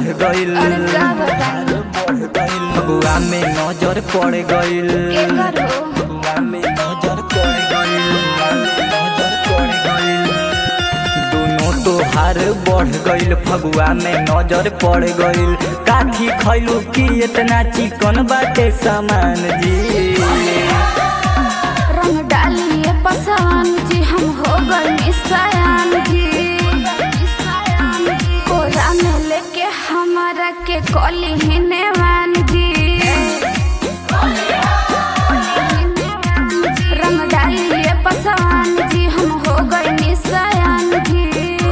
गइल अरे का बताई फगुआ में नजर पड़ गइल एकर हो फगुआ में नजर पड़ गइल फगुआ में नजर पड़ गइल दोनों तोहार बढ़ गइल फगुआ में नजर पड़ गइल काठी खैलू की इतना चिकन बाटे सामान जी रंग डालिए पसवान जी हम हो गए सयान जी कोरा में लेके हमारा के कली ही नेवान जी रंग डालिए पसवान जी हम हो गए सयान जी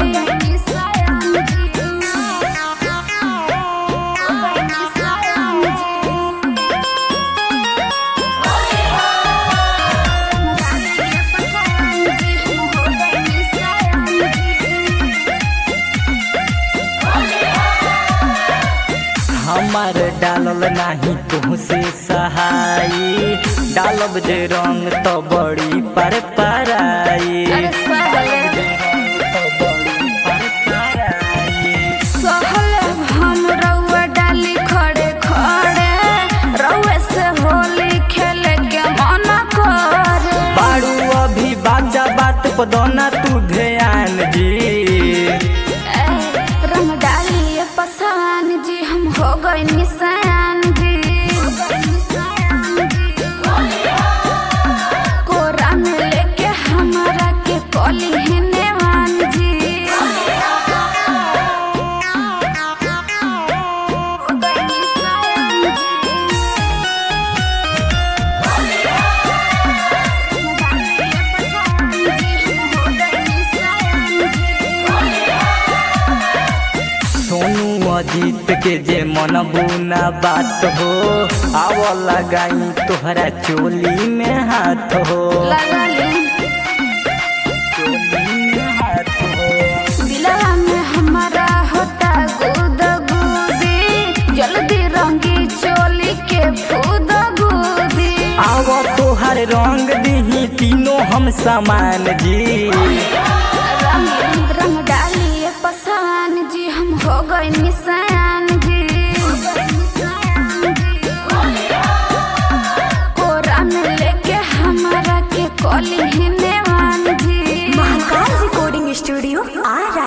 हमार डालल नाही तुहसे सहाई डालब जे रंग तो बड़ी पर पराई अरे सहले सहले हम रउआ डाली खड़े खड़े रउए से होली खेले के मन करे बारू अभी बाजा बात पदौना तू ध्यान जी ए, रंग डालिए पसवान जी हम हो गए निशान जी कोरा में लेके हमारा के कली है नेवान जी हो गए निशान सोनू अजीत के जे मन बुना बात हो आव लगाई तोहरा चोली में हाथ हो लगा ली चोली में हाथ हो दिलवा में हमारा होता गुद गुदी जल्दी रंगी चोली के फूद गुदी आव तोहर रंग दही तीनों हम समान जी रंग रंग डालिए पसवान जी हम हो गए निशान जी कोरा में लेके हमारा के कली ही नेवान